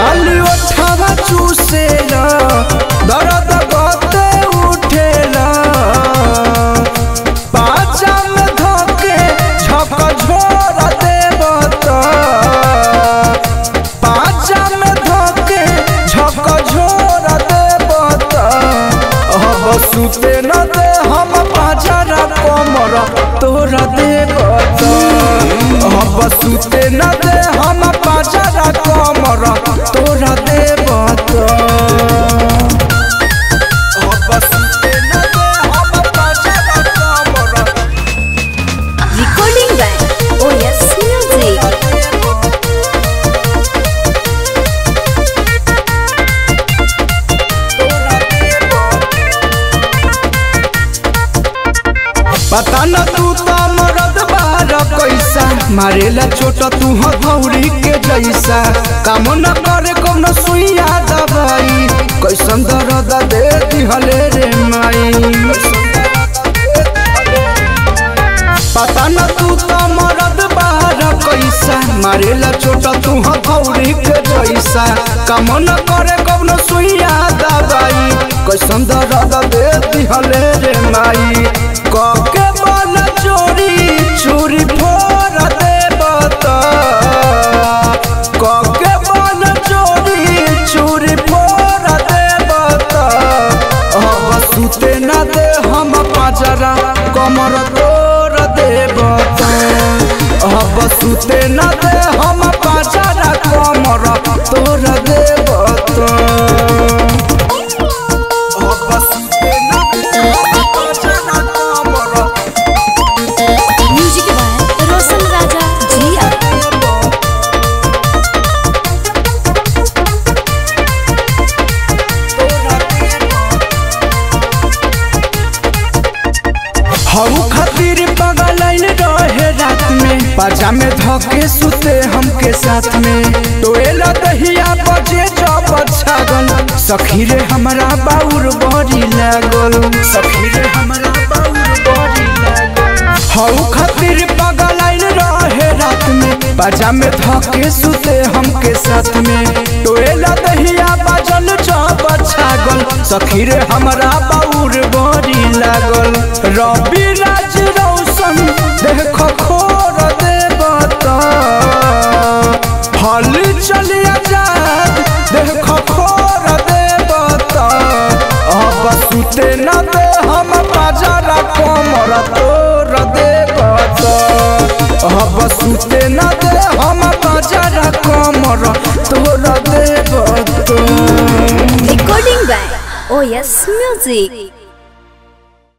खाली ओठवा चूसेला दर्द गते उठेला पाचा में धोके झक झोर देवत पाचा में धोके झक झोर देवत अब सुते न दे हम पाजरा कमर तोरा देवत अब सुते न दे हम पाजरा कमर तोरा देवत अब सुते न दे हम पाजरा कमर Recording by OS Music. पता न तू तो मरद बार कैसा मारेला चोट तू हथौड़ी के जैसा काम न करे कौन सुइया दवाई कैसन दर्द दे दिहले रे माई पता न तू तो मरद बार कैसा मारेला चोट तू हथौड़ी के जैसा काम न करे कौन सुइया दवाई कैसन दर्द दे दिहले रे माई कके बन चोरी चूरी फोड़ दे बता कके बन चोरी चूरी फोड़ दे बता अब सुते न दे हम पाजरा कमर तोड़ दे बता अब सुते न दे हम पाजरा कमर तोड़ दे बता अब सुते न दे हम पाजरा कमर Music by Roshan Raja Jia. हऊ खातिर पगलाइल रहे रात में पाजा में धके सुते हमके साथ में टोएला दहिया बजे जब छागल सखी रे हमरा बाउर बड़ी लागल सखी रे हमरा बाउर बड़ी लागल हऊ खातिर पगलाइल रहे रात में पाजा में धके सुते हमके साथ में टोएला दहिया बजल जब छागल सखी रे हमरा बाउर बड़ी लागल रवि राज रौशन देख खोर देवता हल चलिया जात देख खोर देवता अब सुते न दे हम बाजारा कमर तोर देवता अब सुते न दे हम बाजारा कमर तोर देवता Recording by OS Music.